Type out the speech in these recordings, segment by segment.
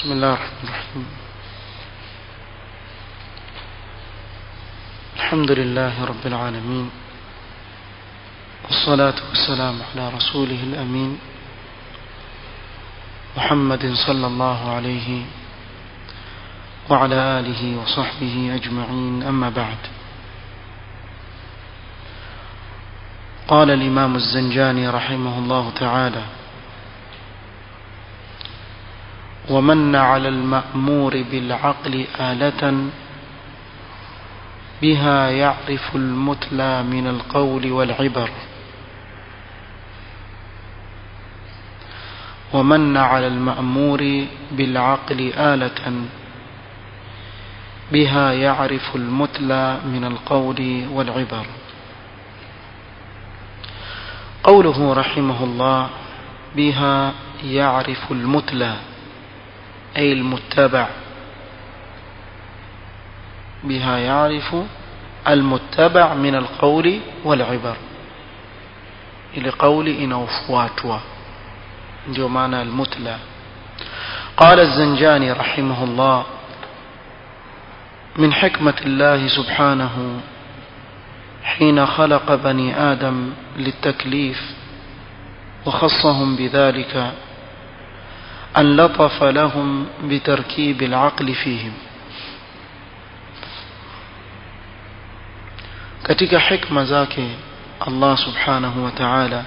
بسم الله الرحمن الرحيم الحمد لله رب العالمين والصلاة والسلام على رسوله الأمين محمد صلى الله عليه وعلى آله وصحبه أجمعين أما بعد قال الإمام الزنجاني رحمه الله تعالى ومن على المأمور بالعقل آلة بها يعرف المتلى من القول والعبر ومن على المأمور بالعقل آلة بها يعرف المتلى من القول والعبر قوله رحمه الله بها يعرف المتلى أي المتبع بها يعرف المتبع من القول والعبر ili قولي inaofuatwa ndio maana almutla قال الزنجاني رحمه الله من حكمة الله سبحانه حين خلق بني آدم للتكليف وخصهم بذلك أن لطف لهم بتركيب العقل فيهم katika hikma zake Allah subhanahu wa ta'ala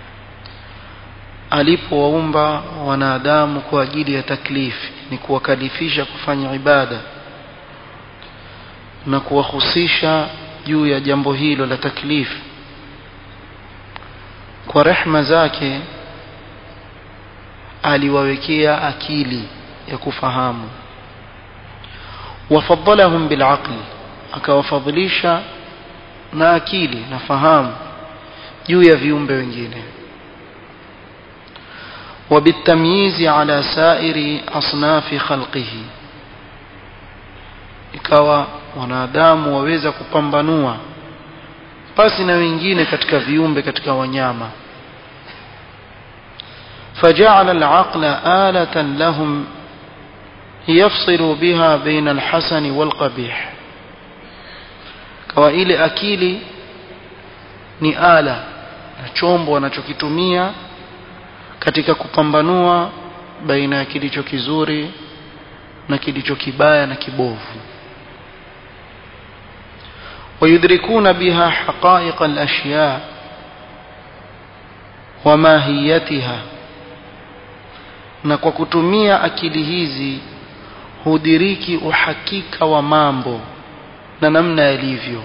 alipowaumba wanadamu kwa ajili ya taklifi ni kuwakalifisha kufanya ibada na kuwahusisha juu ya jambo hilo la taklifi kwa rehma zake aliwawekea akili ya kufahamu wafadhalahum bilaqli akawafadhilisha na akili na fahamu juu ya viumbe wengine وبالتمييز على سائر أصناف خلقه ikawa wanadamu waweza kupambanua pasi na wengine katika viumbe katika wanyama فجعل العقل آلة لهم يفصل بها بين الحسن والقبيح kawa ile akili ni ala na chombo wanachokitumia katika kupambanua baina ya kilicho kizuri na kilicho kibaya na kibovu ويدركون بها حقائق الأشياء وماهيتها na kwa kutumia akili hizi hudiriki uhakika wa mambo na namna yalivyo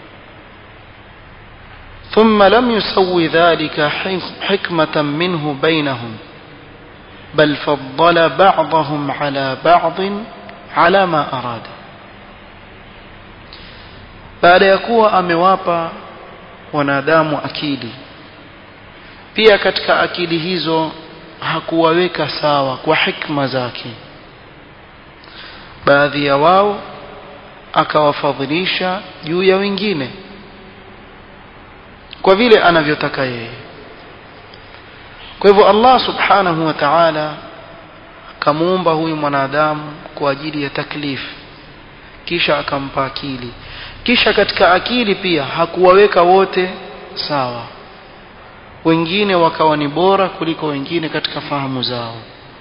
ثم لم يسوي ذلك حكمة منه بينهم بل فضل بعضهم على بعض على ما أراد baada ya kuwa amewapa wanadamu akili pia katika akili hizo hakuwaweka sawa kwa hikma zake baadhi ya wao akawafadhilisha juu ya wengine kwa vile anavyotaka yeye kwa hivyo Allah subhanahu wa ta'ala kamuumba huyu mwanadamu kwa ajili ya taklif kisha akampa akili kisha katika akili pia hakuwaweka wote sawa wengine wakawa ni bora kuliko wengine katika fahamu zao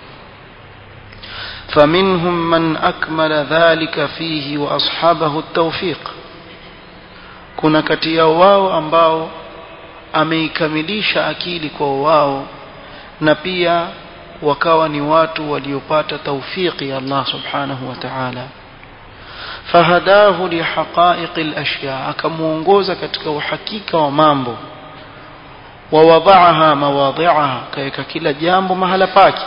فمنهم من أكمل ذلك فيه وأصحابه التوفيق kuna kati yao wao ambao ameikamilisha akili kwa wao na pia wakawa ni watu waliopata taufiki ya Allah subhanahu wa ta'ala fahadahu lihaqa'iq al-ashya akamuongoza katika uhakika wa mambo ووضعها مواضعها كيك كلا جambo mahala pake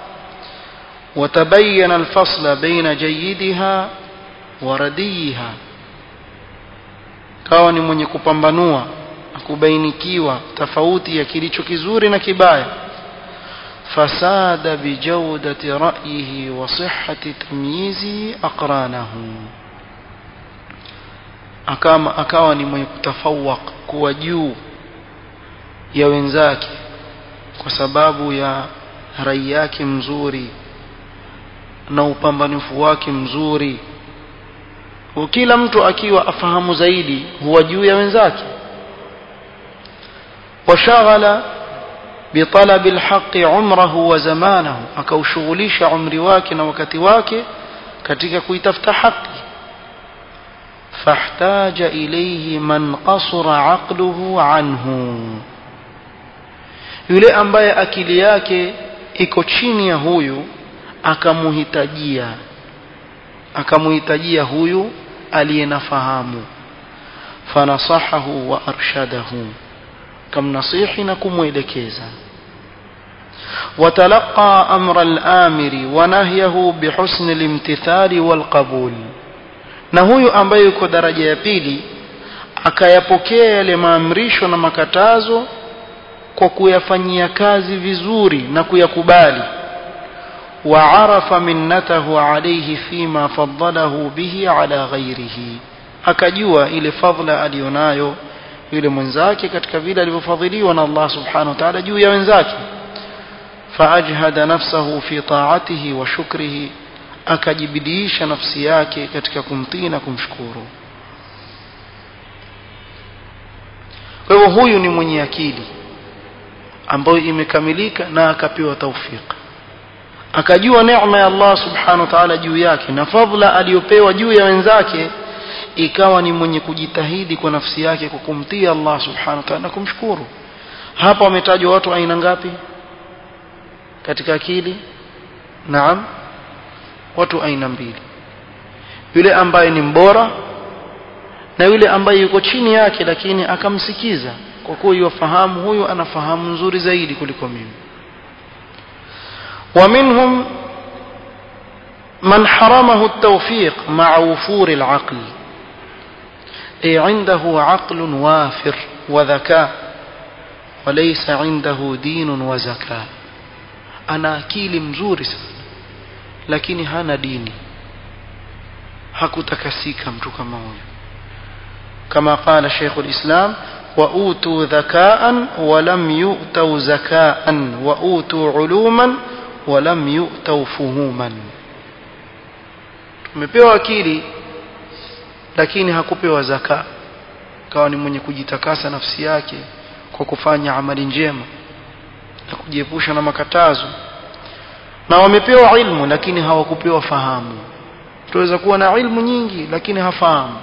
وتبين الفصل بين جيدها ورديها kawa ni mwenye kupambanua kubainikiwa tofauti ya kilicho kizuri na kibaya fasada bijawdati ra'yihi wa sihhati tamyizi aqranahu akama akawa ni mwenye kutafawak kuwa juu ya wenzake kwa sababu ya rai yake mzuri na upambanifu wake mzuri kila mtu akiwa afahamu zaidi huwa juu ya wenzake washaghala bitalab alhaqi umrahu wa zamanahu akaushughulisha umri wake na wakati wake katika kuitafuta haki fahtaja ilayhi man qasara aqluhu anhu yule ambaye akili yake iko chini ya huyu akamuhitajia akamuhitajia huyu aliyenafahamu fanasahahu wa arshadahu kamnasihi na kumwelekeza وتلقى أمر الآمر ونهيه بحسن الامتثال والقبول na huyu ambaye yuko daraja ya pili akayapokea yale maamrisho na makatazo kwa kuyafanyia kazi vizuri na kuyakubali وعرف منته عليه فيما فضله به على غيره akajua ile fadhila alionayo yule mwenzake katika vile alivyofadhiliwa na Allah subhanahu wa ta'ala juu ya wenzake فأجهد نفسه في طاعته وشكره akajibidiisha nafsi yake katika kumtii na kumshukuru kwa hivyo huyu ni mwenye akili ambayo imekamilika na akapewa taufik akajua neema ya Allah subhanahu wa ta'ala juu yake na fadhila aliyopewa juu ya wenzake ikawa ni mwenye kujitahidi kwa nafsi yake kwa kumtii Allah subhanahu wa ta'ala na kumshukuru hapa wametajwa watu aina ngapi katika akili naam watu aina mbili yule ambaye ni mbora na yule ambaye yuko chini yake lakini akamsikiza kwa kuwa yufahamu huyu anafahamu nzuri zaidi kuliko mimi ومنهم من حرمه التوفيق مع وفور العقل أي عنده عقل وافر وذكاء وليس عنده دين وزكاة أنا أكيل مزوري sana lakini hana dini hakutakasika mtu kama huyo kama qala Sheikh al-Islam وأوتوا ذكاء ولم يؤتوا زكاء وأوتوا علوما ولم يؤتوا فهوما tumepewa akili lakini hakupewa zaka kawa ni mwenye kujitakasa nafsi yake kwa kufanya amali njema na kujiepusha na makatazo na wamepewa ilmu lakini hawakupewa fahamu tuweza kuwa na ilmu nyingi lakini hafahamu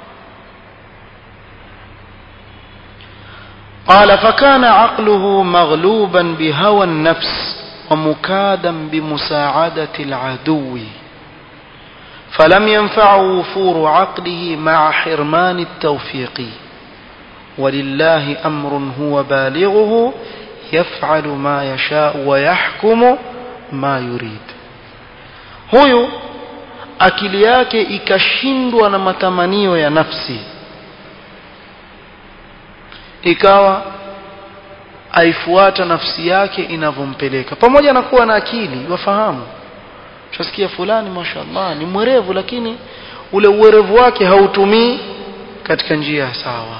قال فكان عقله مغلوبا بهوى النفس ومكادا بمساعدة العدو فلم ينفعه وفور عقله مع حرمان التوفيق ولله أمر هو بالغه يفعل ما يشاء ويحكم ما يريد huyu akili yake ikashindwa na matamanio ya nafsi ikawa aifuata nafsi yake inavyompeleka pamoja na kuwa na akili wafahamu tusikia fulani mashallah ni mwerevu lakini ule uwerevu wake hautumii katika njia sawa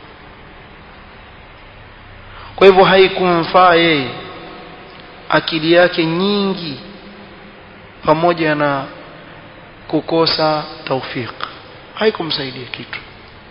kwa hivyo haikumfaa yeye akili yake nyingi pamoja na kukosa taufik haikumsaidia kitu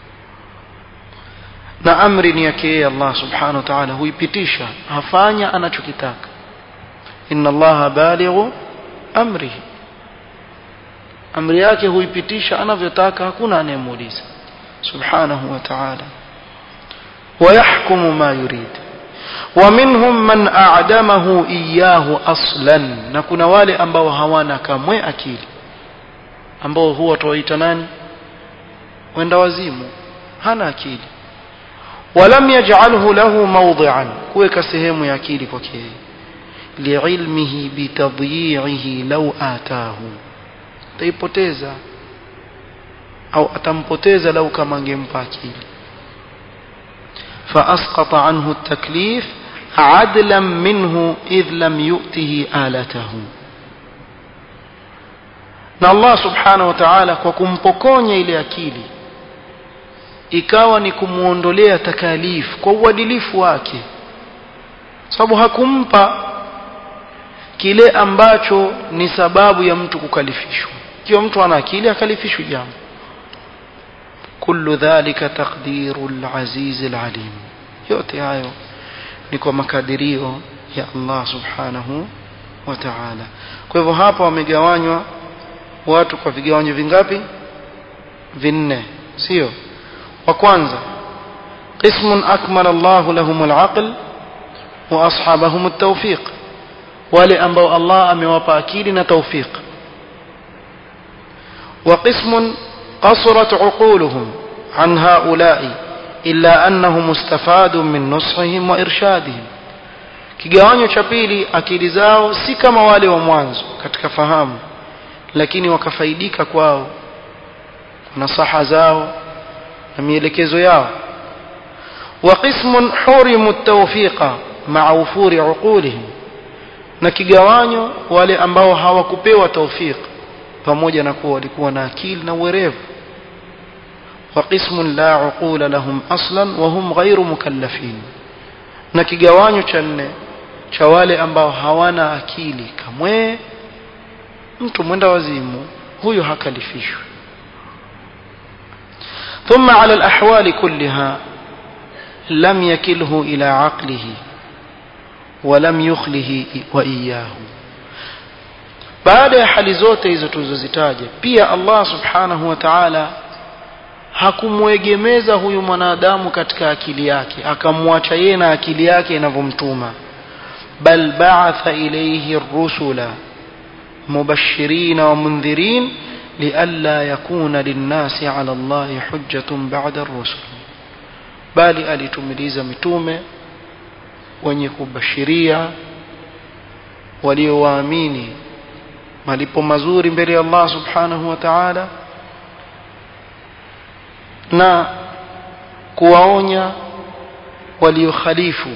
na amri ni yake yeye Allah subhanahu wa ta'ala huipitisha hafanya anachokitaka inna Allah balighu amrihi amri yake huipitisha anavyotaka hakuna anayemuuliza subhanahu wa ta'ala ويحكم ما يريد ومنهم من أعدمه إياه أصلا نكون wale ambao hawana kamwe akili ambao huwa tuwaita nani wenda wazimu hana akili ولم يجعله له موضعا kuweka sehemu ya akili kwake liilmihi bitadyi'ihi law ataahu taipoteza au atampoteza lau kama angempa akili فأسقط عنه التكليف عدلا منه إذ لم يؤته آلته na Allah subhanahu wa ta'ala kwa kumpokonya ile akili ikawa ni kumuondolea takalifu kwa uadilifu wake sababu hakumpa kile ambacho ni sababu ya mtu kukalifishwa ikiwa mtu ana akili akalifishwe jambo kullu dhalika taqdiru al-aziz al-alim yote hayo ni kwa makadirio ya Allah subhanahu wa ta'ala kwa hivyo hapa wamegawanywa watu kwa vigawanyo vingapi vinne sio wa kwanza قسم أكمل الله لهم العقل وأصحابهم التوفيق wale ambao Allah amewapa akili na tawfiq وقسم قصرت عقولهم عن هؤلاء إلا أنهم استفادوا من نصحهم وإرشادهم kigawanyo cha pili akili zao si kama wale wa mwanzo katika fahamu lakini wakafaidika kwao nasaha zao na mielekezo yao وقسم حرموا التوفيق مع وفور عقولهم na kigawanyo wale ambao hawakupewa tawfik pamoja na kuwa walikuwa na akili na uwerevu وقسم لا عقول لهم اصلا وهم غير مكلفين na kigawanyo cha nne cha wale ambao hawana akili kamwe mtu mwenda wazimu huyo hakalifishwi ثم على الأحوال كلها لم يكله إلى عقله ولم يخله وإياه baada ya hali zote hizo tulizozitaja pia Allah subhanahu wa ta'ala hakumwegemeza huyu mwanadamu katika akili yake akamwacha yeye na akili yake inavyomtuma bal ba'atha ilayhi ar-rusula mubashirin wa mundhirin lialla yakuna lin-nasi 'ala Allah hujjatun ba'da ar-rusul bali alitumiliza mitume wenye kubashiria waliowaamini malipo mazuri mbele ya Allah subhanahu wa ta'ala na kuwaonya waliokhalifu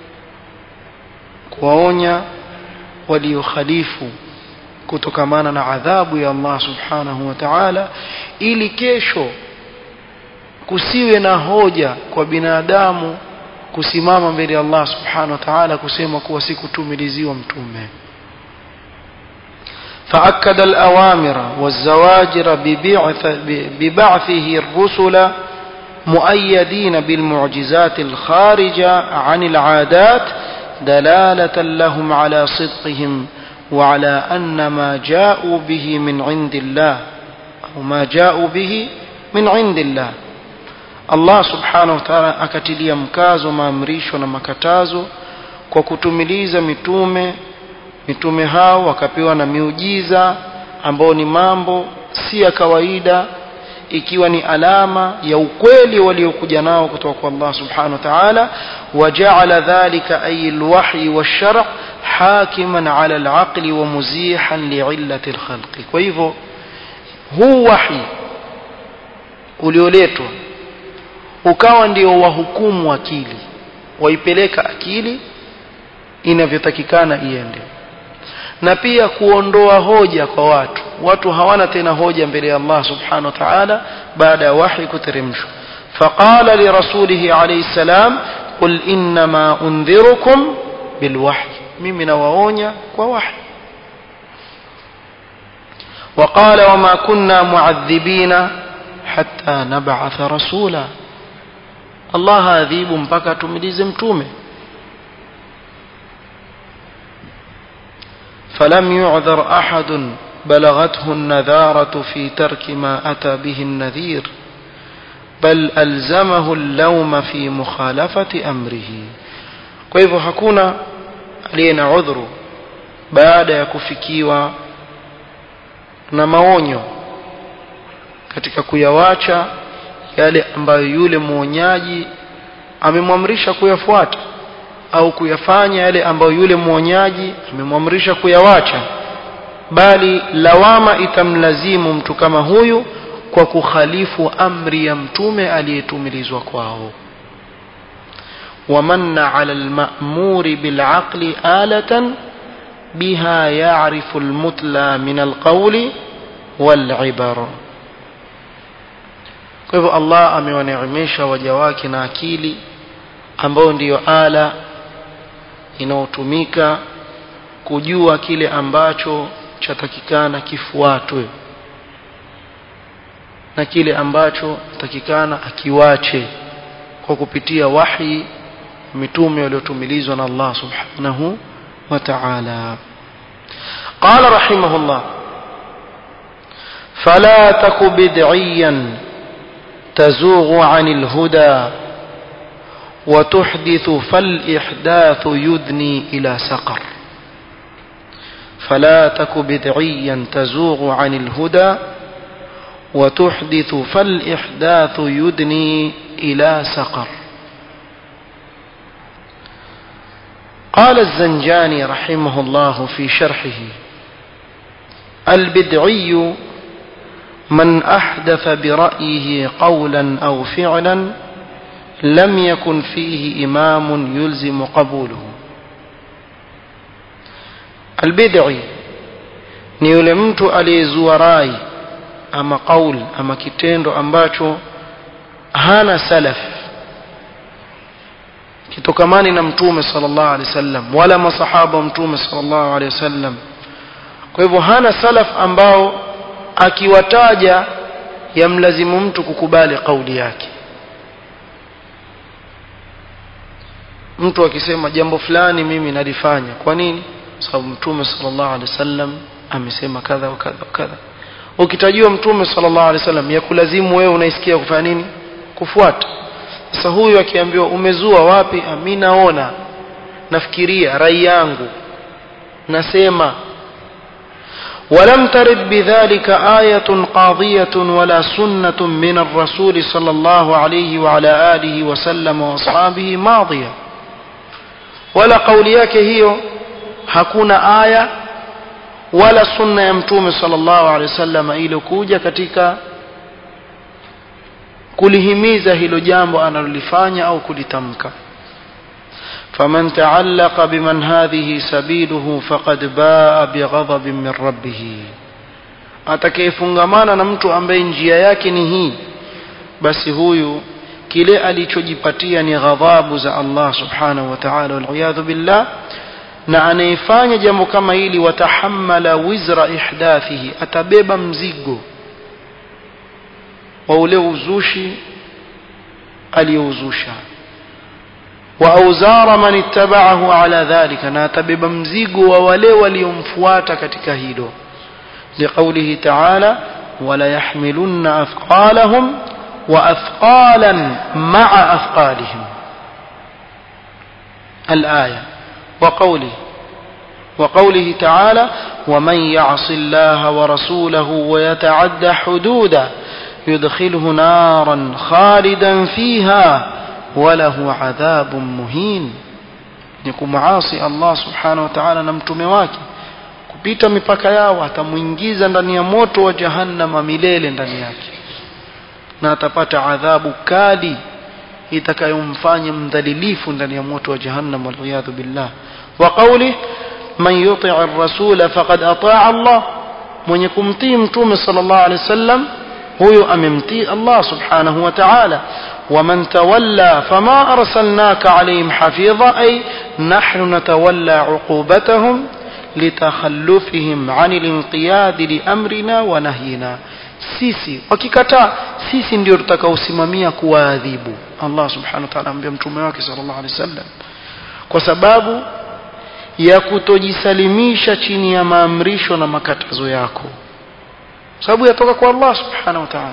kuwaonya waliokhalifu kutokamana na adhabu ya Allah subhanahu wa ta'ala ili kesho kusiwe na hoja kwa binadamu kusimama mbele ya Allah subhanahu wa ta'ala kusema kuwa sikutumiliziwa mtume فأكد الأوامر والزواجر ببعث ببعثه الرسل مؤيدين بالمعجزات الخارجة عن العادات دلالة لهم على صدقهم وعلى أن ما جاءوا به من عند الله أو ما جاءوا به من عند الله Allah subhanahu wa ta'ala akatilia mkazo maamrisho na makatazo kwa kutumiliza mitume mitume hao wakapewa na miujiza ambao ni mambo si ya kawaida ikiwa ni alama ya ukweli waliokuja nao kutoka kwa Allah subhanahu wa ta'ala waja'ala dhalika ay alwahyi wash-shar' hakiman 'ala al-'aqli wa muzihan li'illati al-khalqi kwa hivyo huu wahi ulioletwa ukawa ndio wahukumu akili waipeleka akili inavyotakikana iende na pia kuondoa hoja kwa watu watu hawana tena hoja mbele ya Allah subhanahu wa ta'ala baada ya wahi kuteremshwa faqala li rasulihi alayhi salam qul inma undhirukum bilwahy mimi nawaonya kwa wahi وقال وما كنا معذبين حتى نبعث رسولا Allah haadhibu mpaka tumilize mtume فلم يعذر أحد بلغته النذارة في ترك ما أتى به النذير بل ألزمه اللوم في مخالفة أمره kwa hivyo hakuna aliye na udhuru baada ya kufikiwa na maonyo katika kuyawacha yale ambayo yule mwonyaji amemwamrisha kuyafuata au kuyafanya yale ambayo yule mwonyaji amemwamrisha kuyawacha bali lawama itamlazimu mtu kama huyu kwa kukhalifu amri ya mtume aliyetumilizwa kwao ومن على المأمور بالعقل آلة بها يعرف المتلى من القول والعبر kwa hivyo Allah amewaneemesha waja wake na akili ambayo ndiyo ala inayotumika kujua kile ambacho chatakikana kifuatwe na kile ambacho takikana akiwache kwa kupitia wahi mitume waliotumilizwa na Allah subhanahu wa ta'ala قال رحمه الله فلا تك بدعيا تزوغ عن الهدى وتحدث فالإحداث يدني إلى سقر فلا تك بدعيا تزوغ عن الهدى وتحدث فالإحداث يدني إلى سقر قال الزنجاني رحمه الله في شرحه البدعي من أحدث برأيه قولا أو فعلا لم يكن فيه إمام يلزم قبوله البدعي ni yule mtu aliyezua rai ama qaul ama kitendo ambacho hana salaf kitokamani na mtume sallallahu alaihi wasallam wala masahaba wa mtume sallallahu alaihi wasallam kwa hivyo hana salaf ambao akiwataja yamlazimu mtu kukubali kauli yake mtu akisema jambo fulani mimi nalifanya kwa nini sababu mtume sallallahu alaihi wasallam amesema kadha wa kadha wa kadha ukitajiwa mtume sallallahu alaihi wasallam ya kulazimu wewe unaisikia kufanya nini kufuata sasa huyu akiambiwa umezua wapi mimi naona nafikiria rai yangu nasema ولم ترد بذلك آية قاضية ولا سنة من الرسول صلى الله عليه وعلى آله وسلم وأصحابه ماضية ولا قولياك هي hakuna aya wala sunna ya mtume sallallahu alaihi wasallam iliyokuja katika kulihimiza hilo jambo analolifanya au kulitamka فمن تعلق بمن هذه سبيله فقد باء بغضب من ربه atakayefungamana na mtu ambaye njia yake ni hii basi huyu kile alichojipatia ni ghadhabu za Allah subhanahu wa ta'ala wal billah na anayefanya jambo kama hili watahammala wizra ihdathihi atabeba mzigo wa ule uzushi aliyouzusha wa auzara man ittaba'ahu ala dhalika na atabeba mzigo wa wale waliomfuata katika hilo liqaulihi ta'ala wala yahmilunna athqalahum wa athqalan ma'a athqalihim al-aya وقوله وقوله تعالى ومن يعص الله ورسوله ويتعد حدودا يدخله نارا خالدا فيها وله عذاب مهين نكمعاصي الله سبحانه وتعالى نمتمه wake kupita mipaka yao atamuingiza ndani ya moto wa jahannama milele ndani yake na atapata adhabu kali itakayomfanya mdhalilifu ndani ya moto wa jahannam waliyadhu billah wa qawli man yuti' ar-rasula faqad ata'a Allah mwenye kumtii mtume sallallahu alaihi wasallam huyo amemtii Allah subhanahu wa ta'ala ومن تولى فما أرسلناك عليهم حفيظا أي نحن نتولى عقوبتهم لتخلفهم عن الانقياد لأمرنا ونهينا sisi wakikataa sisi ndio tutakaosimamia kuwaadhibu Allah subhanahu wa ta'ala ambia mtume wake sallallahu alaihi wasallam kwa sababu ya kutojisalimisha chini ya maamrisho na makatazo yako sababu yatoka kwa Allah subhanahu wa ta'ala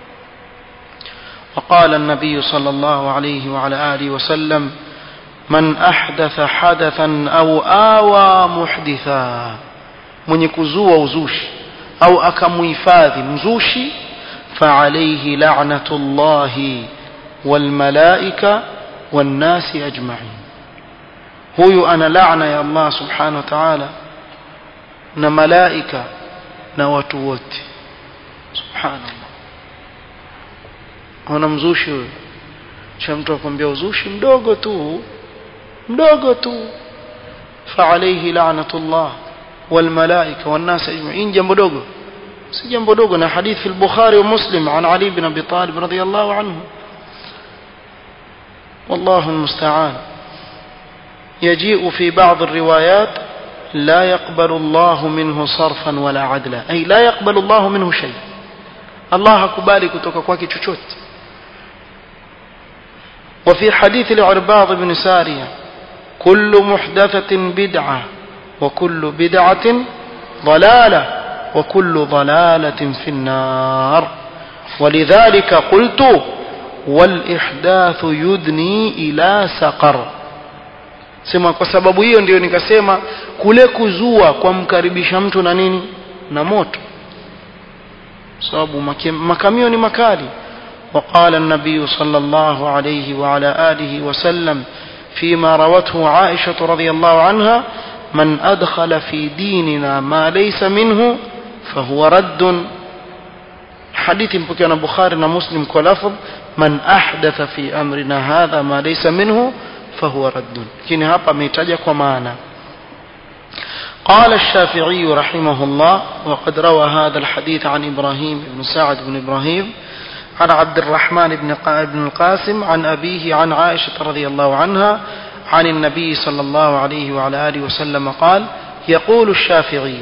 وقال النبي صلى الله عليه وعلى آله وسلم من أحدث حدثا أو آوى محدثا من يكزوا وزوشي au akamuhifadhi mzushi فعليه لعنة الله والملائكة والناس أجمعين huyu ana laana ya Allah subhanahu wa ta'ala na malaika na watu wote subhanallah ona mzushi huyo cha mtu akwambia uzushi mdogo tu mdogo tu فعليه لعنة الله والملائكة والناس أجمعين جنب دوغو سي جنب دوغو حديث في البخاري ومسلم عن علي بن أبي طالب رضي الله عنه والله المستعان يجيء في بعض الروايات لا يقبل الله منه صرفا ولا عدلا أي لا يقبل الله منه شيء الله كبالي كتوك كواكي تشوت وفي حديث العرباض بن سارية كل محدثة بدعة وكل بدعة ضلالة وكل ضلالة في النار ولذلك قلت والإحداث يدني إلى سقر sema kwa sababu hiyo ndio nikasema kule kuzua kwa mkaribisha mtu na nini na moto sababu makamio ni makali وقال النبي صلى الله عليه وعلى آله وسلم فيما روته عائشة رضي الله عنها من أدخل في ديننا ما ليس منه فهو رد حديث مبكي بخاري ومسلم كلفظ من أحدث في أمرنا هذا ما ليس منه فهو رد لكن هapa ametaja kwa maana قال الشافعي رحمه الله وقد روى هذا الحديث عن إبراهيم بن سعد بن إبراهيم عن عبد الرحمن بن بن القاسم عن أبيه عن عائشة رضي الله عنها عن النبي صلى الله عليه وعلى آله وسلم قال يقول الشافعي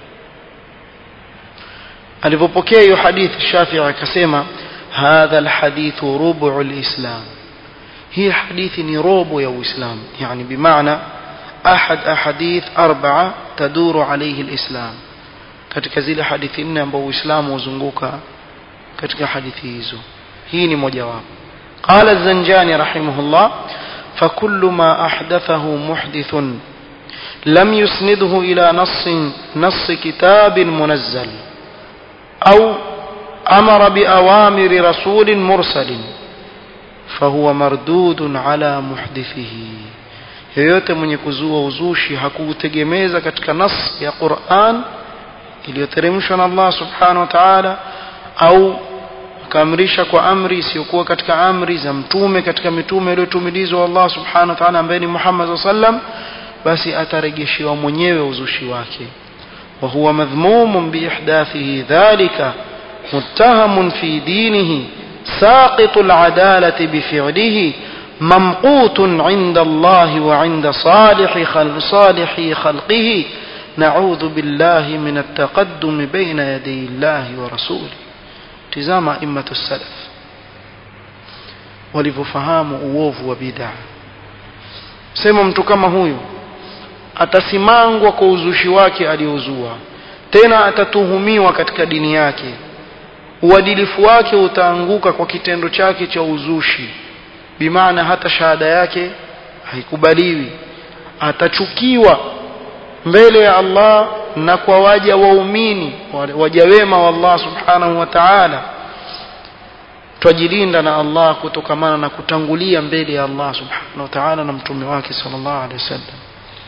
alipopokea hiyo hadithi Shafi'i akasema hadha alhadith rubu alislam hii hadithi ni robo ya uislamu yani bimaana ahad ahadith arba'a taduru alayhi alislam katika zile hadithi nne ambazo uislamu huzunguka katika hadithi hizo hii ni mojawapo قال الزنجاني رحمه الله فكل ما أحدثه محدث لم يسنده إلى نص نص كتاب منزل أو أمر بأوامر رسول مرسل فهو مردود على محدثه yoyote mwenye kuzua uzushi hakuutegemeza katika nas ya Qur'an iliyoteremshwa na Allah subhanahu wa ta'ala au akaamrisha kwa amri isiyokuwa katika amri za mtume katika mitume iliyotumilizwa Allah subhanahu wa ta'ala ambaye ni Muhammad sallam basi atarejeshewa mwenyewe uzushi wake وهو مذموم بإحداثه ذلك متهم في دينه ساقط العدالة بفعله ممقوت عند الله وعند صالح خلق صالح خلقه نعوذ بالله من التقدم بين يدي الله ورسوله تزام أئمة السلف walivyofahamu uovu wa bid'a sema mtu kama huyu atasimangwa kwa uzushi wake aliozua tena atatuhumiwa katika dini yake uadilifu wake utaanguka kwa kitendo chake cha uzushi bimaana hata shahada yake haikubaliwi atachukiwa mbele ya Allah na kwa waja waumini waja wema wa Allah subhanahu wa ta'ala twajilinda na Allah kutokamana na kutangulia mbele ya Allah subhanahu wa ta'ala na mtume wake sallallahu alaihi wasallam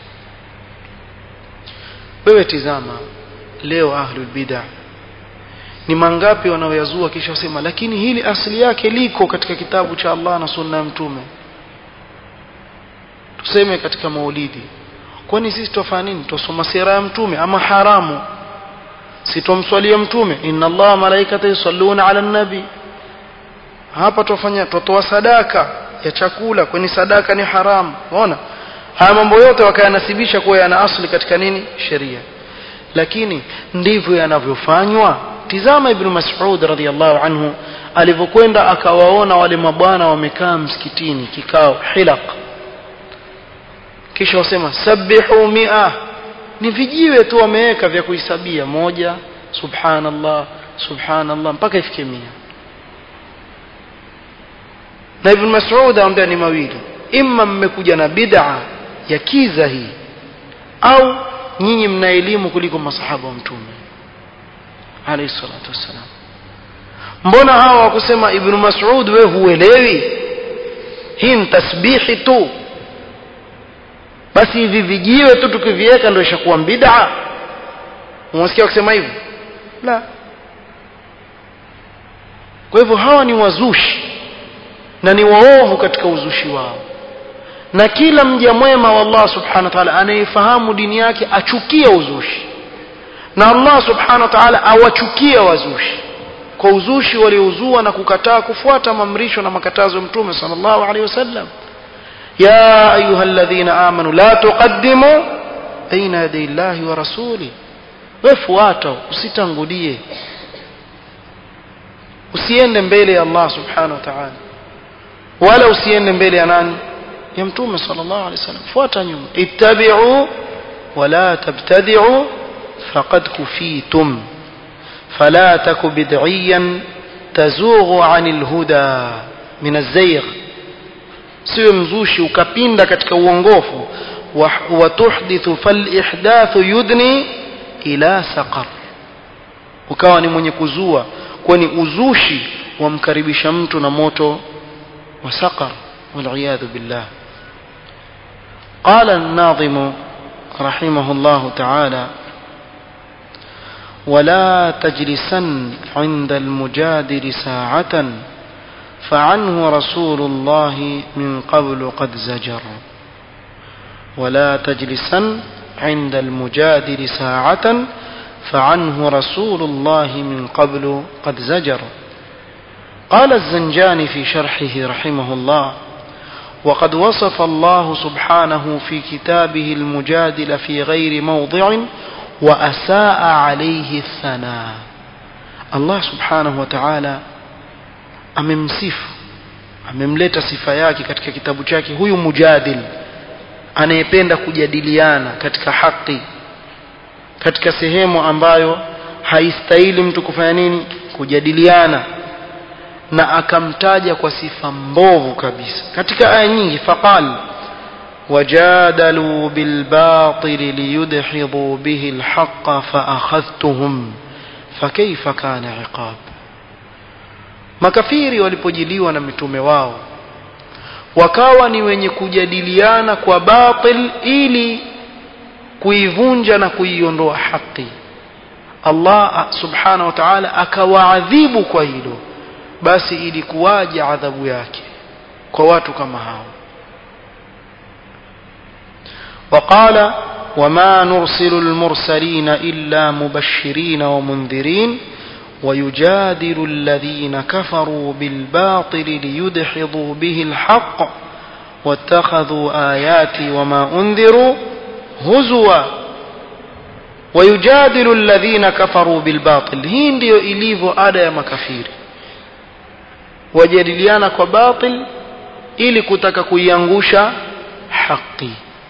wewe tizama leo ahlul bid'ah ni mangapi wanaoyazua kisha wasema lakini hili asili yake liko katika kitabu cha Allah na sunna ya mtume tuseme katika maulidi kwani sisi tufanya nini tusoma sira ya mtume ama haramu sitomswalia mtume inna Allah malaikata yusalluna ala nabi hapa tufanya tutoa sadaka ya chakula kwani sadaka ni haramu unaona haya mambo yote wakayanasibisha kuwa yana asli katika nini sheria lakini ndivyo yanavyofanywa tizama ibn Mas'ud radhiyallahu anhu alivyokwenda akawaona wale mabwana wamekaa msikitini kikao hilaq kisha wasema sabihu mia ni vijiwe tu wameweka vya kuhisabia moja subhanallah subhanallah mpaka ifike mia na ibn Mas'ud anambia ni mawili imma mmekuja na bid'a ya kiza hii au nyinyi mna elimu kuliko masahaba wa mtume alayhi salatu wassalam mbona hawa wakusema ibn Mas'ud we huelewi hii ni tasbihi tu basi hivi vijiwe tu tukiviweka ndio ishakuwa bid'a unasikia kusema hivyo la kwa hivyo hawa ni wazushi na ni waovu katika uzushi wao na kila mja mwema wa Allah subhanahu wa ta'ala anayefahamu dini yake achukia uzushi na Allah subhanahu wa ta'ala awachukia wazushi kwa uzushi waliouzua na kukataa kufuata mamrisho na makatazo ya mtume sallallahu alaihi wasallam ya ayuha alladhina amanu la tuqaddimu baina yaday llahi wa rasuli wewe fuata usitangulie usiende mbele ya Allah subhanahu wa ta'ala wala usiende mbele ya nani ya mtume sallallahu alaihi wasallam fuata nyuma ittabi'u wala tabtadi'u faqad kufitum fala taku bid'iyan tazughu 'anil huda min az-zayg siwe mzushi ukapinda katika uongofu wa tuhdithu fal ihdathu yudni ila saqar ukawa ni mwenye kuzua kwani uzushi wamkaribisha mtu na moto wa saqar والعياذ بالله قال الناظم رحمه الله تعالى ولا تجلسن عند المجادل ساعة فعنه رسول الله من قبل قد زجر ولا تجلسن عند المجادل ساعة فعنه رسول الله من قبل قد زجر قال الزنجان في شرحه رحمه الله وقد وصف الله سبحانه في كتابه المجادل في غير موضع وأساء عليه الثناء الله سبحانه وتعالى amemsifu amemleta sifa yake katika kitabu chake huyu mujadil anayependa kujadiliana katika haki katika sehemu ambayo haistahili mtu kufanya nini kujadiliana na akamtaja kwa sifa mbovu kabisa katika aya nyingi faqal wajadalu bilbatili liyudhidhu bihi alhaqa faakhadhtuhum fakaifa kana iqab makafiri walipojiliwa na mitume wao wakawa ni wenye kujadiliana kwa batil ili kuivunja na kuiondoa haki Allah subhanahu wa ta'ala akawaadhibu kwa hilo basi ilikuwaje adhabu yake kwa watu kama hao وقال وما نرسل المرسلين إلا مبشرين ومنذرين ويجادل الذين كفروا بالباطل ليدحضوا به الحق واتخذوا آياتي وما أنذروا هزوا ويجادل الذين كفروا بالباطل hii ndio ilivyo ada ya makafiri wajadiliana kwa batil ili kutaka kuiangusha haki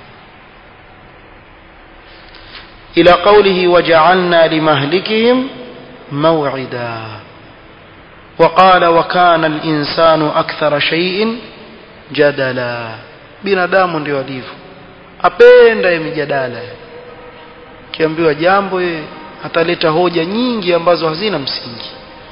ila qawlihi waja'alna limahlikihim موعدا وقال وكان الإنسان أكثر شيء جدلا binadamu ndio alivyo apenda ya mijadala kiambiwa jambo ye ataleta hoja nyingi ambazo hazina msingi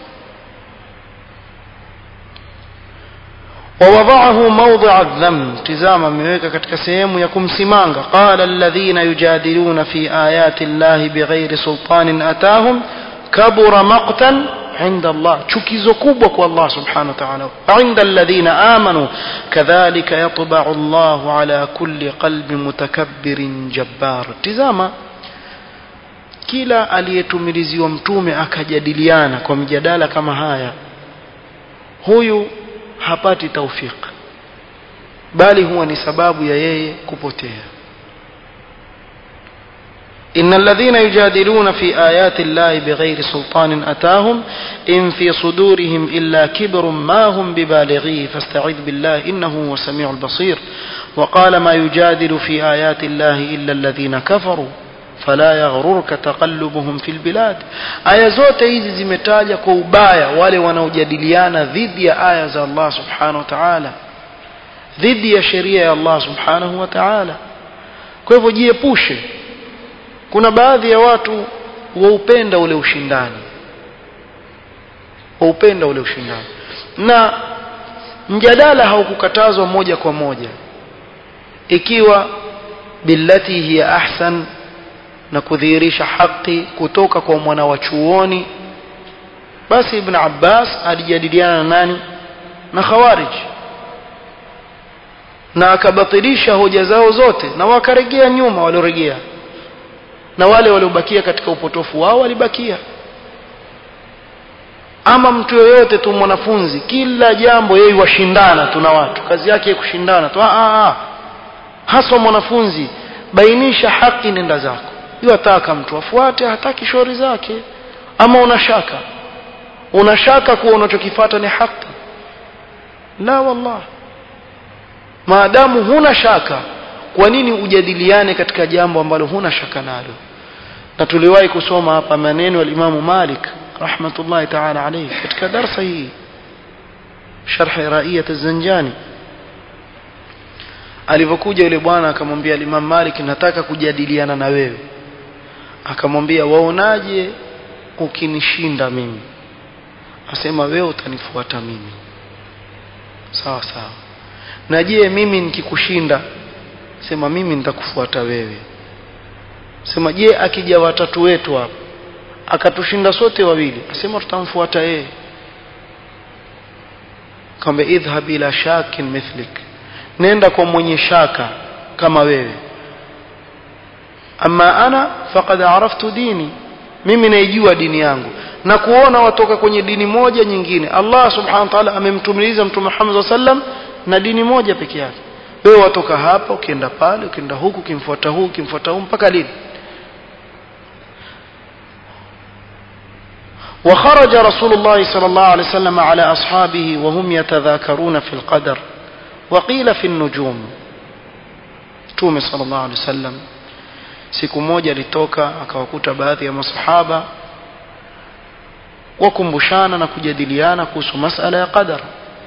ووضعه موضع الذم تزام ameweka katika sehemu ya kumsimanga قال الذين يجادلون في آيات الله بغير سلطان أتاهم كبر مقتا عند الله chukizo kubwa kwa Allah subhanahu wa ta'ala عند الذين آمنوا كذلك يطبع الله على كل قلب متكبر جبار tizama kila aliyetumiliziwa mtume akajadiliana kwa mjadala kama haya huyu hapati taufik bali huwa ni sababu ya yeye kupotea إن الذين يجادلون في آيات الله بغير سلطان أتاهم إن في صدورهم إلا كبر ما هم ببالغيه فاستعذ بالله إنه هو السميع البصير وقال ما يجادل في آيات الله إلا الذين كفروا فلا يغررك تقلبهم في البلاد aya zote hizi zimetaja kwa ubaya wale wanaojadiliana dhidi ya aya za Allah subhanahu wa ta'ala dhidi ya sheria ya Allah subhanahu wa ta'ala kwa hivyo jiepushe kuna baadhi ya watu waupenda ule ushindani waupenda ule ushindani na mjadala haukukatazwa moja kwa moja ikiwa billati hiya ahsan na kudhihirisha haki kutoka kwa mwana wa chuoni basi ibn Abbas alijadiliana na nani na khawarij na akabatilisha hoja zao zote na wakaregea nyuma walioregea na wale waliobakia katika upotofu wao walibakia ama mtu yoyote tu mwanafunzi kila jambo yeye washindana tuna watu kazi yake kushindana tu ah, ah. haswa mwanafunzi bainisha haki nenda zako yataka mtu afuate hataki shauri zake ama unashaka unashaka kuwa unachokifata ni haki la wallah maadamu huna shaka kwa nini ujadiliane katika jambo ambalo huna shaka nalo na tuliwahi kusoma hapa maneno ya Imam Malik rahmatullahi ta'ala alayhi katika darasa hii sharh raiyat az-zanjani alivyokuja yule bwana akamwambia Imam Malik nataka kujadiliana na wewe akamwambia waonaje ukinishinda mimi asema wewe utanifuata mimi sawa sawa na je mimi nikikushinda sema mimi nitakufuata wewe sema je akija watatu wetu hapa akatushinda sote wawili asema tutamfuata yeye kwamba idhhab ila shakin mithlik nenda kwa mwenye shaka kama wewe ama ana faqad araftu dini mimi naijua dini yangu na kuona watoka kwenye dini moja nyingine Allah subhanahu wa ta'ala amemtumiliza mtume Muhammad sallam na dini moja peke yake wewe watoka hapa ukienda pale ukienda huku ukimfuata huku ukimfuata huku mpaka lini وخرج رسول الله صلى الله عليه وسلم على أصحابه وهم يتذاكرون في القدر وقيل في النجوم تومي صلى الله عليه وسلم siku moja alitoka akawakuta baadhi ya masahaba wakumbushana na kujadiliana kuhusu masala ya qadar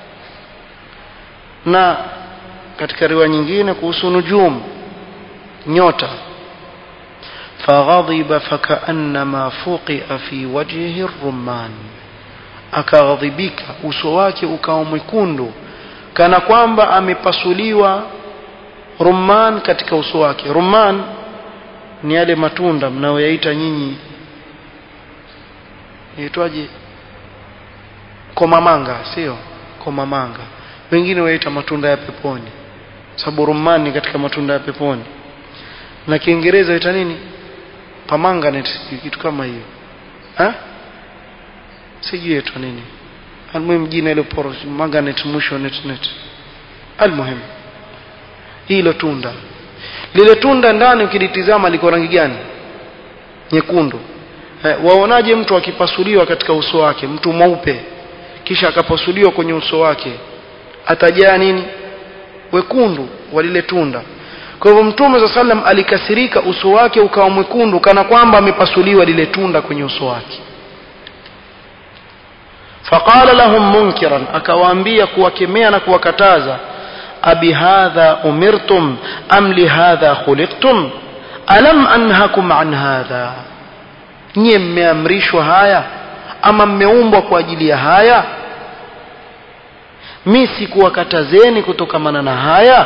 na katika riwaya nyingine kuhusu nujum nyota فغضب فكأنما فوقئ في وجهه الرمان akaghadhibika uso wake ukawa mwekundu kana kwamba amepasuliwa rumman katika uso wake rumman ni yale matunda mnayoyaita nyinyi yaitwaje komamanga sio komamanga wengine waita matunda ya peponi sababu rumman ni katika matunda ya peponi na kiingereza waita nini pamanganet kitu kama hiyo ha sijui yetu nini almuhimu jina ile poro manganet mwisho net net almuhimu hilo tunda lile tunda ndani ukilitizama liko rangi gani nyekundu eh, waonaje mtu akipasuliwa katika uso wake mtu mweupe kisha akapasuliwa kwenye uso wake atajaa nini wekundu wa lile tunda kwa hivyo mtume za sallam alikasirika uso wake ukawa mwekundu kana kwamba amepasuliwa lile tunda kwenye uso wake faqala lahum munkiran akawaambia kuwakemea na kuwakataza abi hadha umirtum am lihadha khuliqtum alam anhakum an hadha nyie mmeamrishwa haya ama mmeumbwa kwa ajili ya haya mi sikuwakatazeni kutokamana na haya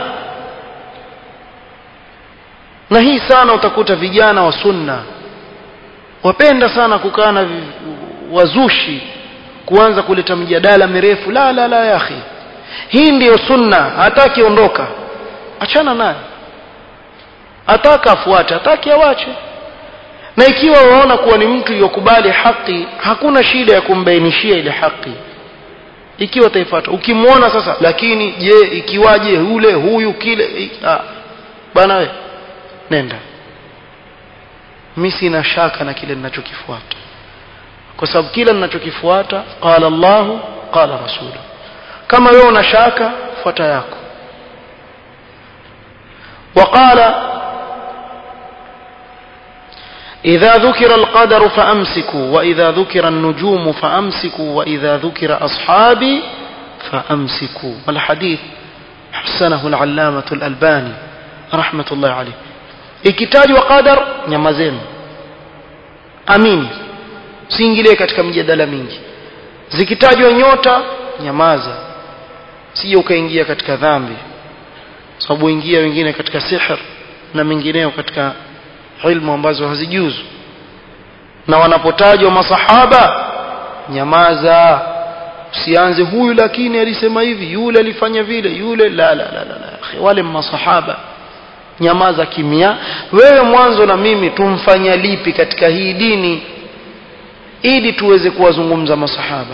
na hii sana utakuta vijana wa sunna wapenda sana kukaa na wazushi kuanza kuleta mjadala mirefu la la la ya akhi hii ndiyo sunna hataki ondoka achana naye ataka afuate ataki awache na ikiwa waona kuwa ni mtu yokubali haki hakuna shida ya kumbainishia ile haki ikiwa taifuata ukimwona sasa lakini je ikiwaje yule huyu kile ah, bana we nenda mimi sina shaka na kile ninachokifuata kwa sababu kila ninachokifuata qala Allahu qala rasulu kama wewe una shaka fuata yako وقال إذا ذكر القدر فأمسكوا وإذا ذكر النجوم فأمسكوا وإذا ذكر أصحابي فأمسكوا والحديث حسنه العلامة الألباني رحمة الله عليه ikitajwa qadar nyamazeni amini siingilie katika mjadala mingi zikitajwa nyota nyamaza sije ukaingia katika dhambi sababu ingia wengine katika sihr na mengineo katika ilmu ambazo hazijuzu na wanapotajwa masahaba nyamaza usianze huyu lakini alisema hivi yule alifanya vile yule la la la la, la. wale masahaba nyamaza kimya wewe mwanzo na mimi tumfanya lipi katika hii dini ili tuweze kuwazungumza masahaba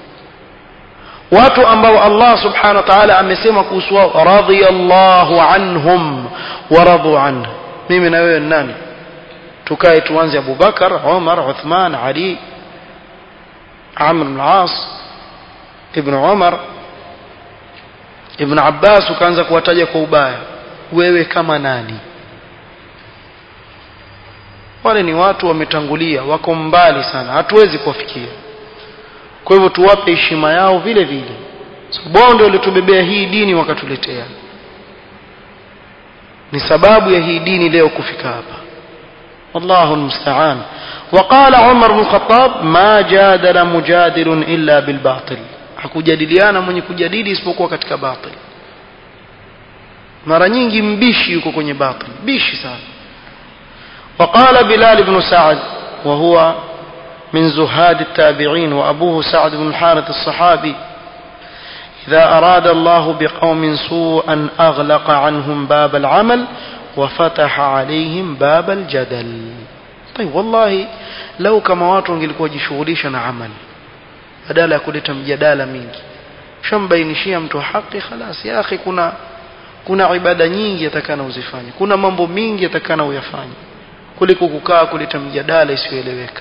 watu ambao Allah subhanahu wa ta'ala amesema kuhusu wao radiyallahu anhum wa radu anhu mimi na wewe nani tukae tuanze Abubakar Umar Uthman Ali Amr bin al-As Ibn Umar Ibn Abbas ukaanza kuwataja kwa ubaya wewe kama nani wale ni watu wametangulia wako mbali sana hatuwezi kuwafikia kwa hivyo tuwape heshima yao vile vile sababu wao ndio walitubebea hii dini wakatuletea ni sababu ya hii dini leo kufika hapa والله المستعان وقال عمر بن الخطاب ما جادل مجادل إلا بالباطل hakujadiliana mwenye kujadili isipokuwa katika batil mara nyingi mbishi yuko kwenye batil bishi sana وقال بلال بن سعد وهو من زهاد التابعين وأبوه سعد بن الحارث الصحابي إذا أراد الله بقوم سوءا أغلق عنهم باب العمل وفتح عليهم باب الجدل طيب والله لو كما watu wangelikuwa jishughulisha na amali badala ya kuleta mjadala mingi shambainishia mtu haki khalas ya akhi kuna kuna ibada nyingi atakana uzifanye kuna mambo mingi atakana uyafanye kuliko kukaa kuleta mjadala isiyoeleweka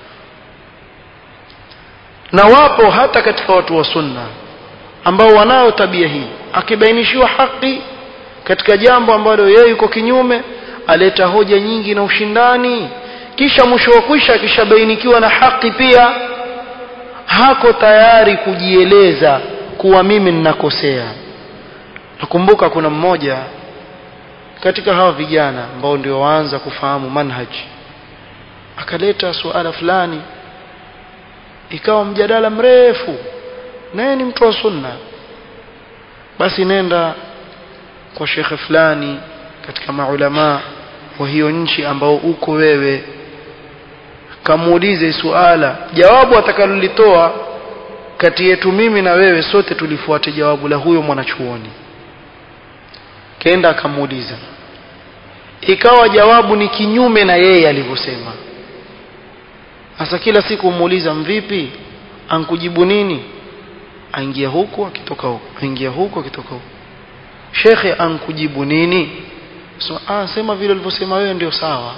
na wapo hata katika watu wa sunna ambao wanayo tabia hii akibainishiwa haki katika jambo ambalo yeye yuko kinyume aleta hoja nyingi na ushindani kisha mwisho wa kwisha akishabainikiwa na haki pia hako tayari kujieleza kuwa mimi ninakosea nakumbuka kuna mmoja katika hawa vijana ambao ndio waanza kufahamu manhaji akaleta suala fulani ikawa mjadala mrefu naye ni mtu wa sunna basi nenda kwa shekhe fulani katika maulama wa hiyo nchi ambao uko wewe kamuulize suala jawabu atakalolitoa kati yetu mimi na wewe sote tulifuate jawabu la huyo mwanachuoni kenda akamuuliza ikawa jawabu ni kinyume na yeye alivyosema sasa kila siku umuuliza mvipi ankujibu nini aingia huku akitoka huku aingia huku akitoka huku shekhe ankujibu nini so, ah, sema vile ulivyosema wewe ndio sawa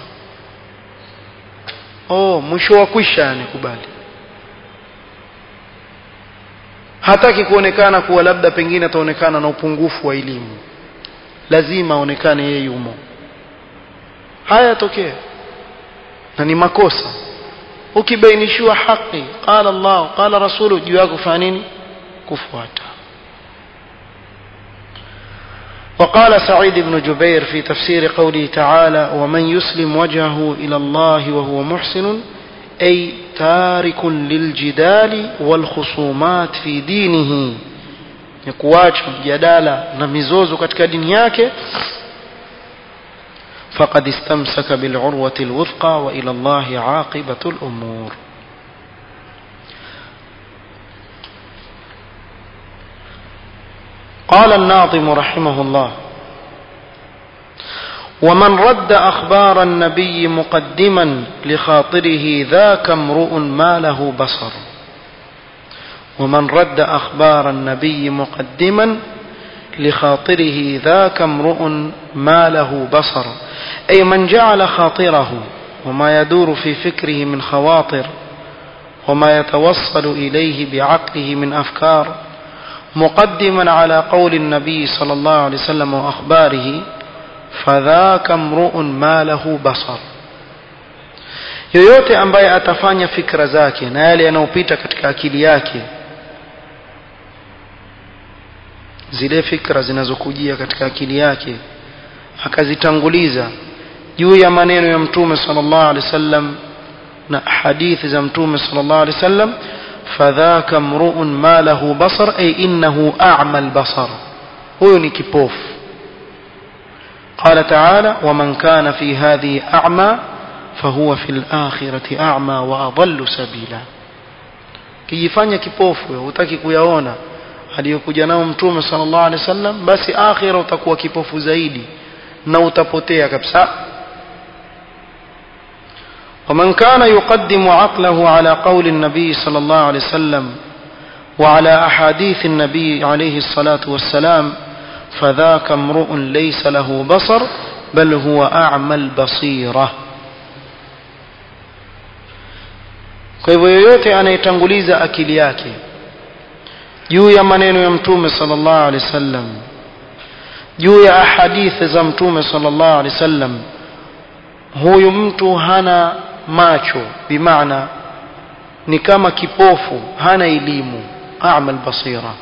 oh mwisho wa kwisha yani kubali hataki kuonekana kuwa labda pengine ataonekana na upungufu wa elimu lazima aonekane yeye yumo haya yatokea na ni makosa ukibainishiwa haki qala Allah qala rasulu juu yako kufanya nini kufuata وقال سعيد بن جبير في تفسير قوله تعالى ومن يسلم وجهه إلى الله وهو محسن أي تارك للجدال والخصومات في دينه يكواج جدالة نمزوز كتك دنياك فقد استمسك بالعروة الوثقى وإلى الله عاقبة الأمور قال الناظم رحمه الله ومن رد أخبار النبي مقدما لخاطره ذاك امرؤ ما له بصر ومن رد أخبار النبي مقدما لخاطره ذاك امرؤ ما له بصر أي من جعل خاطره وما يدور في فكره من خواطر وما يتوصل إليه بعقله من أفكار مقدما على قول النبي صلى الله عليه وسلم وأخباره فذاك امرؤ ما له بصر yoyote ambaye atafanya fikra zake na yale yanayopita katika akili yake zile fikra zinazokujia katika akili yake akazitanguliza juu ya maneno ya mtume sallallahu alaihi wasallam na hadithi za mtume sallallahu alaihi wasallam fadhaka mruun ma lahu basar ay innahu a'ma albasar huyo ni kipofu قال تعالى ومن كان في هذه أعمى فهو في الآخرة أعمى وأضل سبيلا kijifanya kipofu hutaki kuyaona aliyokuja nao mtume sallallahu alaihi wasallam basi akhira utakuwa kipofu zaidi na utapotea kabisa ومن كان يقدم عقله على قول النبي صلى الله عليه وسلم وعلى أحاديث النبي عليه الصلاة والسلام فذاك امرؤ ليس له بصر bal huwa a'ma al-basira kwa hivyo yoyote anayetanguliza akili yake juu ya maneno ya mtume sallallahu alaihi wasallam juu ya ahadithi za mtume sallallahu alaihi wasallam huyu mtu hana macho bimaana ni kama kipofu hana elimu a'ma al-basira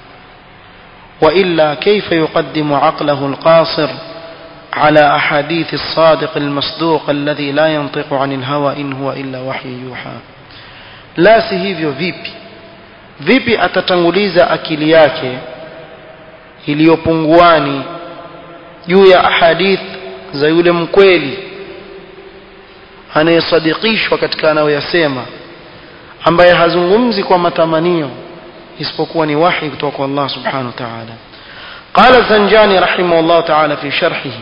وإلا كيف يقدم عقله القاصر على أحاديث الصادق المصدوق الذي لا ينطق عن الهوى إن هو إلا وحي يوحى لا sihivyo vipi vipi atatanguliza akili yake iliyopunguani juu ya ahadith za yule mkweli anayesadikishwa katika anayoyasema ambaye hazungumzi kwa matamanio isipokuwa ni wahi kutoka kwa Allah subhanahu wa ta'ala قال الزنجاني رحمه الله تعالى في شرحه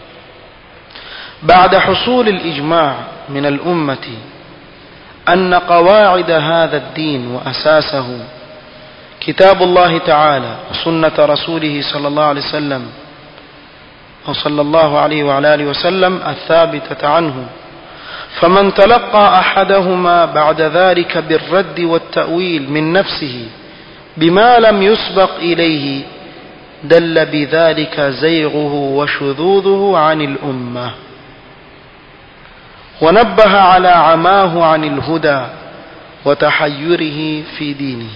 بعد حصول الإجماع من الأمة أن قواعد هذا الدين وأساسه كتاب الله تعالى وسنة رسوله صلى الله عليه وسلم أو صلى الله عليه وعلى آله وسلم الثابتة عنه فمن تلقى أحدهما بعد ذلك بالرد والتأويل من نفسه بما لم يسبق إليه دل بذلك زيغه وشذوذه عن الأمة ونبه على عماه عن الهدى وتحيره في دينه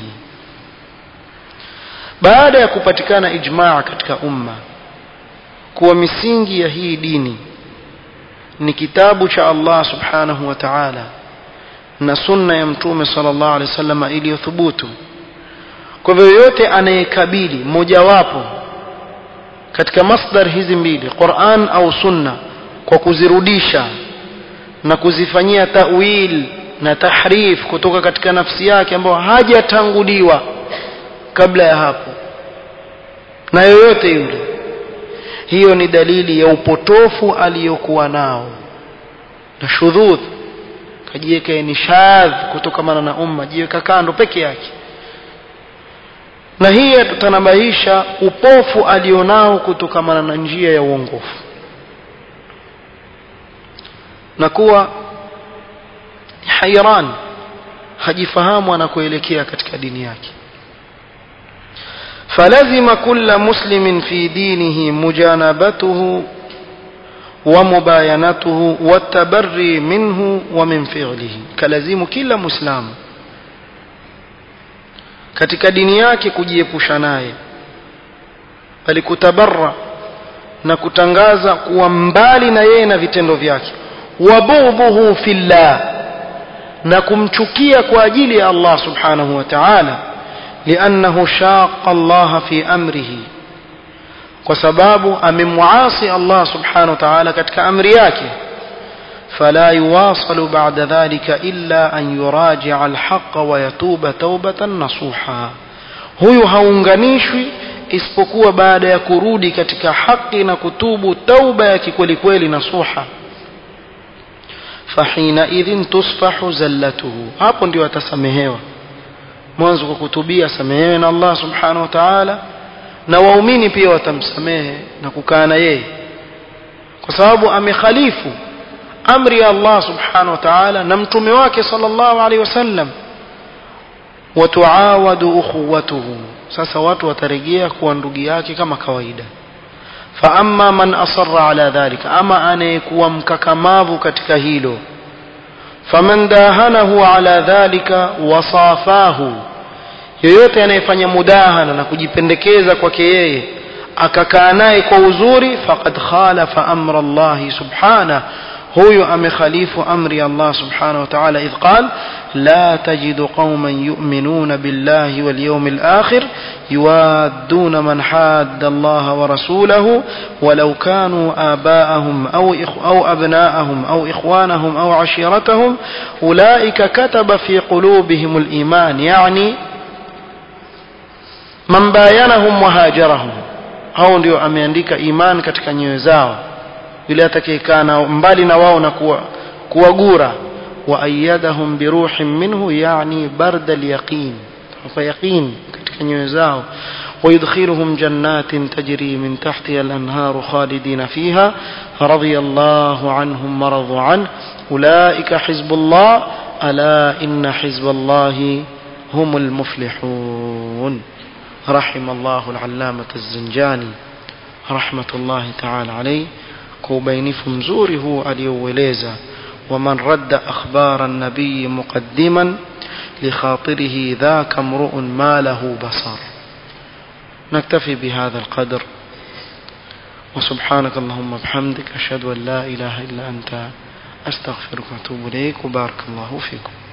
baada ya kupatikana ijmaa katika umma kuwa misingi ya hii dini ni kitabu cha Allah subhanahu wa ta'ala na sunna ya mtume sallallahu alaihi wasallam iliyothubutu kwa hivyo yote anayekabili mojawapo katika masdar hizi mbili Qur'an au sunna kwa kuzirudisha na kuzifanyia tawil na tahrif kutoka katika nafsi yake ambayo hajatanguliwa kabla ya hapo na yoyote yule hiyo ni dalili ya upotofu aliyokuwa nao na shudhudh kajiweka ni shadh kutokamana na umma jiweka kando peke yake na hii tutanabahisha upofu alionao kutokamana na njia ya uongofu na kuwa hairan hajifahamu anakoelekea katika dini yake فلزم كل مسلم في دينه مجانبته ومباينته والتبري منه ومن فعله كلزم كل مسلم katika dini yake kujiepusha naye bali kutabarra na kutangaza kuwa mbali na yeye na vitendo vyake wabughdhuhu fillah na kumchukia kwa ajili ya Allah subhanahu wa ta'ala لأنه شاق الله في أمره وسباب أمن معاصي الله سبحانه وتعالى كتك أمر yake فلا يواصل بعد ذلك إلا أن يراجع الحق ويتوب توبة نصوحا huyu haunganishwi isipokuwa baada ya kurudi katika haki na kutubu tauba ya kikweli kweli nasuha fahina idhin tusfahu zallatuhu hapo ndio atasamehewa mwanzo kwa kutubia samehewe na Allah subhanahu wa ta'ala na waumini pia watamsamehe na kukaa na yeye kwa sababu amekhalifu amri ya Allah subhanahu wa ta'ala na mtume wake sallallahu alaihi wasallam watuawadu ukhuwatuhu sasa watu watarejea kuwa ndugu yake kama kawaida fa amma man asarra ala dhalika ama anayekuwa mkakamavu katika hilo faman dahanahu ala dhalika wasafahu yoyote anayefanya mudahana na kujipendekeza kwake yeye akakaa naye kwa uzuri faqad khalafa amra Allah subhanahu huyu amekhalifu amri Allah subhanahu wa ta'ala idh qal la tajidu qauman yu'minuna billahi wal yawmil akhir yuwadduna man hadda Allah wa rasulahu walau kanu aba'ahum aw aw abna'ahum aw ikhwanahum aw 'ashiratahum ulaika kataba fi qulubihim al iman yani man bayanahum wa hajarahum hao ndio ameandika iman katika nyoyo zao yule atakayekaa mbali na wao na kuwa kuwagura wa ayyadahum biruhin minhu yani barda alyaqin fa yaqin katika nyoyo zao ويدخلهم جنات تجري من تحتها الأنهار خالدين فيها رضي الله عنهم ورضوا عنه أولئك حزب الله ألا إن حزب الله هم المفلحون رحم الله العلامة الزنجاني رحمة الله تعالى عليه كوبينف مزوره اليووليزا ومن رد أخبار النبي مقدما لخاطره ذاك امرؤ ما له بصر نكتفي بهذا القدر وسبحانك اللهم بحمدك أشهد أن لا إله إلا أنت أستغفرك وأتوب إليك وبارك الله فيكم